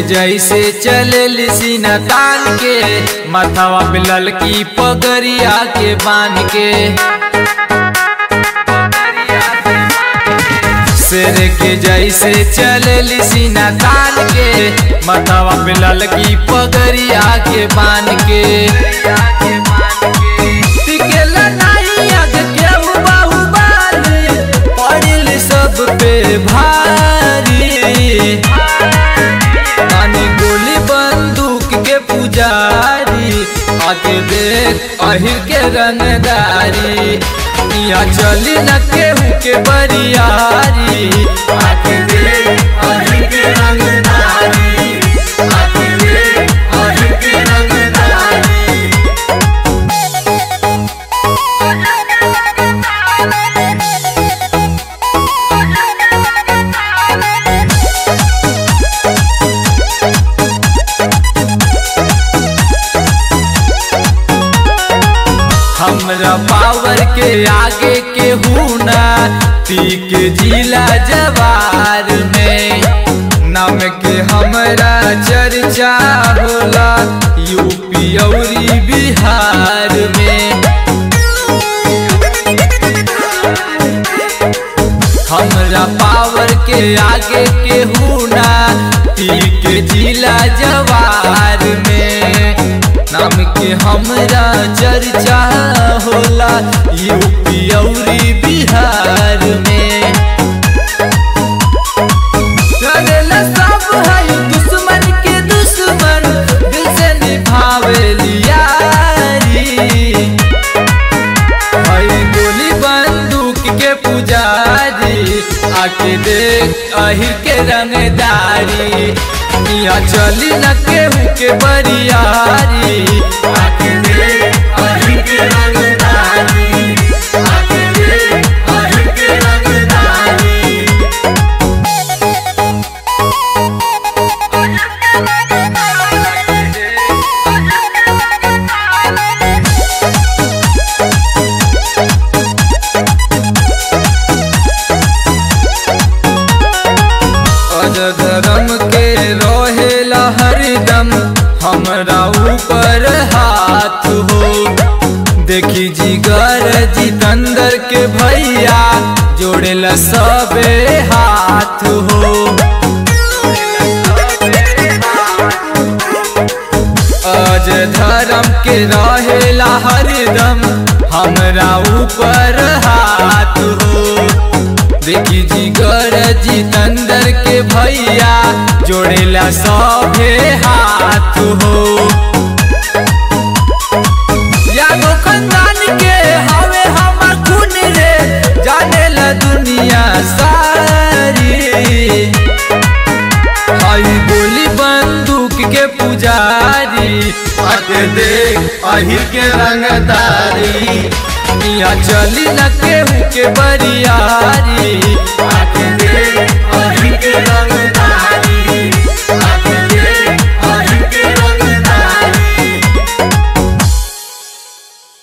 जैसे चले सीना तान के माथावा पे ललकी पगरिया के बांध के शेर के जैसे चले सीना तान के माथावा पे ललकी पगरिया के बांध के टिकेला नहीं आग के बाहुबली पड़िल सब पे भारी तानी गोली बंदूक के पुजारी आके देख अहिर के रंगदारी यहाँ चली न केहू के बरियारी आके देख अहिर के रंगदारी आके देख अहिर के रंगदारी हमरा पावर के आगे के हुना तीक जिला जवार में नाम के हमरा चर्चा होला यूपी औरी बिहार में हमरा पावर के आगे के हुना तीक जिला जवार में नाम के हमरा चर्चा होला यूपी औरी बिहार में करेला सब है दुश्मन के दुश्मन दिल से निभावे लियारी हई गोली बंदूक के पुजारी आके देख अहिर के रंगदारी यहाँ चली न केहू के बरियारी आके देख अहिर के रंगदारी आके देख अहिर के रंगदारी अज धर्म के रहेला हरदम हमरा ऊपर हाथ हो देखी जिगर जितंदर के भैया जोड़ेला सबे हाथ हो अज धर्म के रहेला हरदम हमरा ऊपर हाथ हो देखी जिगर जितंदर के भैया जोड़ेला सभे हाथ हो यादो खानदान के हवे हमर खून रे जानेला दुनिया सारी हई गोली बंदूक के पुजारी आके देख अहिर के रंगदारी यहाँ चली न केहू के बरियारी आके